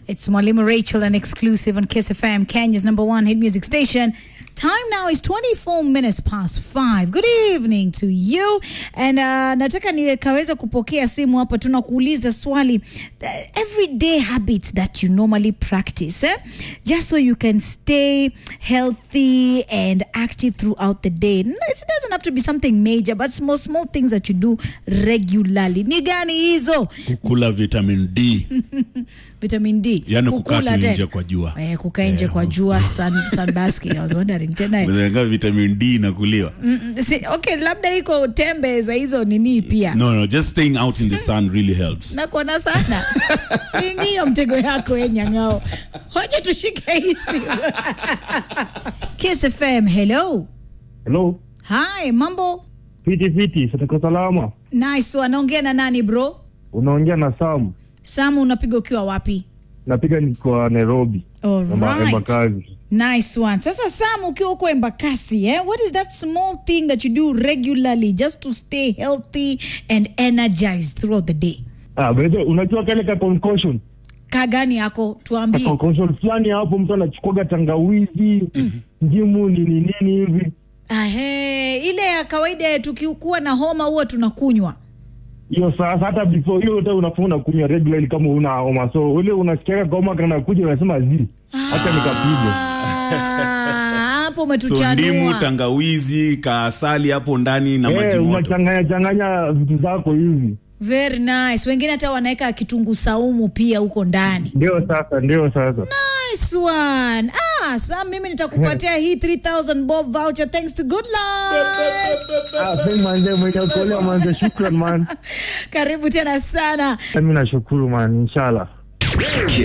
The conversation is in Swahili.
It's Mwalimu Rachel, an exclusive on Kiss FM, Kenya's number one hit music station. Time now is 24 minutes past 5. Good evening to you. And uh, nataka nikaweza kupokea simu hapa tunakuuliza swali uh, everyday habits that you normally practice eh? just so you can stay healthy and active throughout the day. No, It doesn't have to be something major but small small things that you do regularly. Ni gani hizo? kula vitamin D Vitamin D. yani kukaa Kukula tu tena. nje kwa jua Eh, kukaa nje kwa jua sun, sunbasking. I was wondering tena Unazenga vitamin D inakuliwa Mm, si, okay labda iko tembe za hizo nini pia no no just staying out in the sun really helps nakuona sana siingiyo mtego yako e nyang'ao hoja tushike hii simu Kiss FM hello Hello. hi mambo Fiti fiti, sataka salama. nice anaongea na nani bro Unaongea na Sam. samu unapiga ukiwa wapi Napiga niko Nairobi. Amba- Alright. Embakasi. Nice one. Sasa Sam, ukiwa uko Embakasi, eh, what is that small thing that you do regularly just to stay healthy and energized throughout the day? Ah, bado unajua kale ka concussion. Ka gani yako Ka tuambie. concussion fulani hapo mtu anachukuaga tangawizi, ndimu nini nini hivi. Ahe, ile ya kawaida tukikuwa na homa huwa tunakunywa. Hiyo sasa hata before hiyo hata unafaa unakunywa regularly kama una homa. So ule unasikia kama kana kuja unasema zi. Hata nikapigwa. Ah, Hapo so ndimu umetuchanua. tangawizi kaasali hapo ndani na maji Eh, moto unachanganya changanya vitu zako hivi. Very nice. Wengine hata wanaweka kitunguu saumu pia huko ndani. Ndio sasa, ndio sasa. Nice one. Ah, Sam, mimi nitakupatia hii 3000 bob voucher thanks to Good Lord. Ah, sema manze mwenye kuolewa manze, shukran man. Karibu tena sana. Mimi nashukuru man, inshallah.